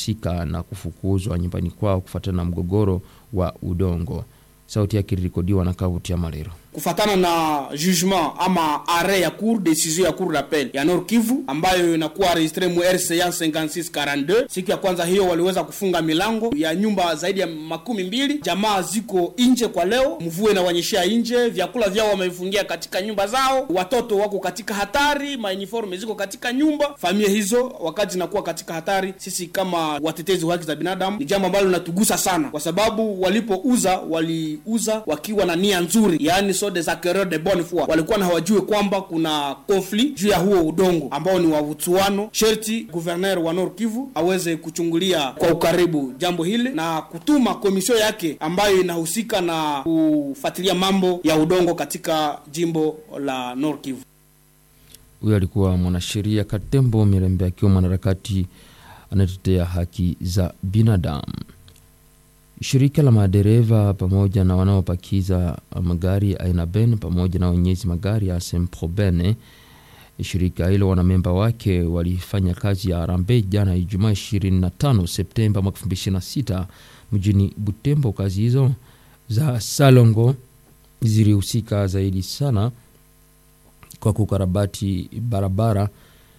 walihusika na kufukuzwa nyumbani kwao kufuatana na mgogoro wa udongo. Sauti yake ilirekodiwa na Kavuti ya Malero kufatana na jugement ama arret ya cour decision ya cour d'appel ya Nord Kivu ambayo inakuwa registre mu RCA 5642. Siku ya kwanza hiyo waliweza kufunga milango ya nyumba zaidi ya makumi mbili. Jamaa ziko nje kwa leo, mvua inawanyeshea nje, vyakula vyao wamefungia katika nyumba zao, watoto wako katika hatari, mauniforme ziko katika nyumba. Familia hizo wakati zinakuwa katika hatari, sisi kama watetezi wa haki za binadamu, ni jambo ambalo linatugusa sana, kwa sababu walipouza waliuza wakiwa na nia nzuri, yaani des acquéreurs de bonne foi walikuwa na hawajue kwamba kuna conflit juu ya huo udongo ambao ni wa Utsuano. Sherti gouverneur wa Nord Kivu aweze kuchungulia kwa ukaribu jambo hili na kutuma komisio yake ambayo inahusika na kufuatilia mambo ya udongo katika jimbo la Nord Kivu. Huyo alikuwa mwanasheria Katembo Mirembe akiwa mwanaharakati anatetea haki za binadamu. Shirika la madereva pamoja na wanaopakiza magari aina Ben pamoja na wenyezi magari ya Sempробene, shirika hilo wanamemba wake walifanya kazi ya harambee jana Ijumaa 25 Septemba mwaka 2026 mjini Butembo. Kazi hizo za Salongo zilihusika zaidi sana kwa kukarabati barabara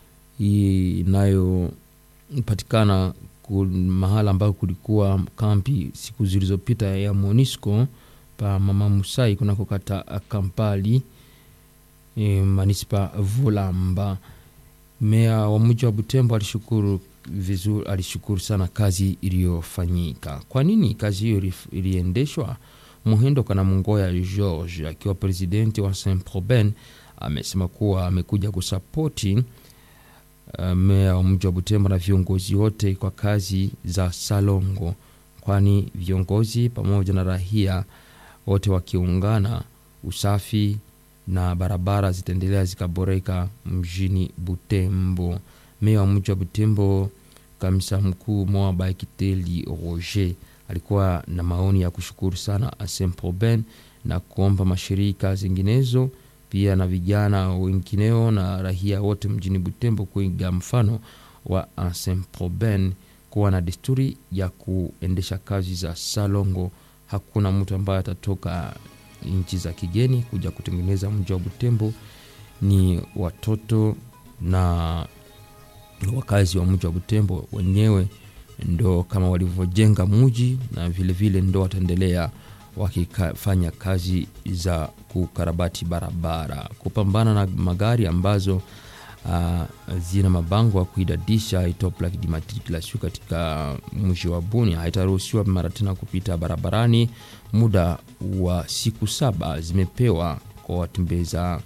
inayopatikana mahala ambako kulikuwa kampi siku zilizopita ya Monisco pa Mama Musai kunako kata Kampali e, manispa Volamba. Meya wa mji wa Butembo alishukuru vizuri, alishukuru sana kazi iliyofanyika. Kwa nini kazi hiyo iliendeshwa? Muhendo kana Mungoya George akiwa presidenti wa Saint Proben amesema kuwa amekuja kusapoti Uh, meya wa mji wa Butembo na viongozi wote kwa kazi za Salongo, kwani viongozi pamoja na rahia wote wakiungana, usafi na barabara zitaendelea zikaboreka mjini Butembo. Meya wa mji wa Butembo, kamisa mkuu Moa Baikiteli Roger, alikuwa na maoni ya kushukuru sana Asemproben na kuomba mashirika zinginezo pia na vijana wengineo na rahia wote mjini Butembo kuiga mfano wa Asemproben kuwa na desturi ya kuendesha kazi za Salongo. Hakuna mtu ambaye atatoka nchi za kigeni kuja kutengeneza mji wa Butembo, ni watoto na wakazi wa mji wa Butembo wenyewe ndo kama walivyojenga mji na vilevile ndo wataendelea wakifanya kazi za kukarabati barabara, kupambana na magari ambazo uh, zina mabango ya kuidadisha itoa plaque d'immatriculation katika mji wa Bunia haitaruhusiwa mara tena kupita barabarani. Muda wa siku saba zimepewa kwa watembeza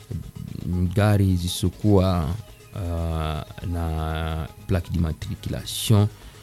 gari zisizokuwa uh, na plaque d'immatriculation.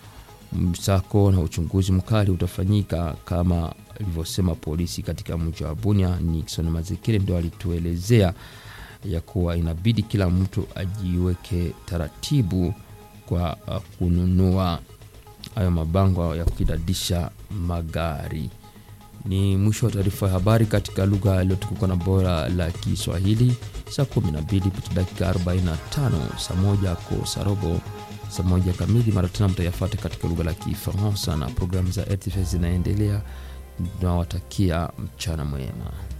Msako na uchunguzi mkali utafanyika kama ilivyosema polisi katika mji wa Bunia. Nixon Mazekere ndio alituelezea ya kuwa inabidi kila mtu ajiweke taratibu kwa uh, kununua hayo mabango ya kukidadisha magari. Ni mwisho wa taarifa ya habari katika lugha iliyotukuka na bora la Kiswahili. Saa 12 pita dakika 45, saa moja kosa robo, saa moja kamili. Mara tena mtayafata katika lugha la Kifaransa na programu za RTV zinaendelea. Tunawatakia mchana mwema.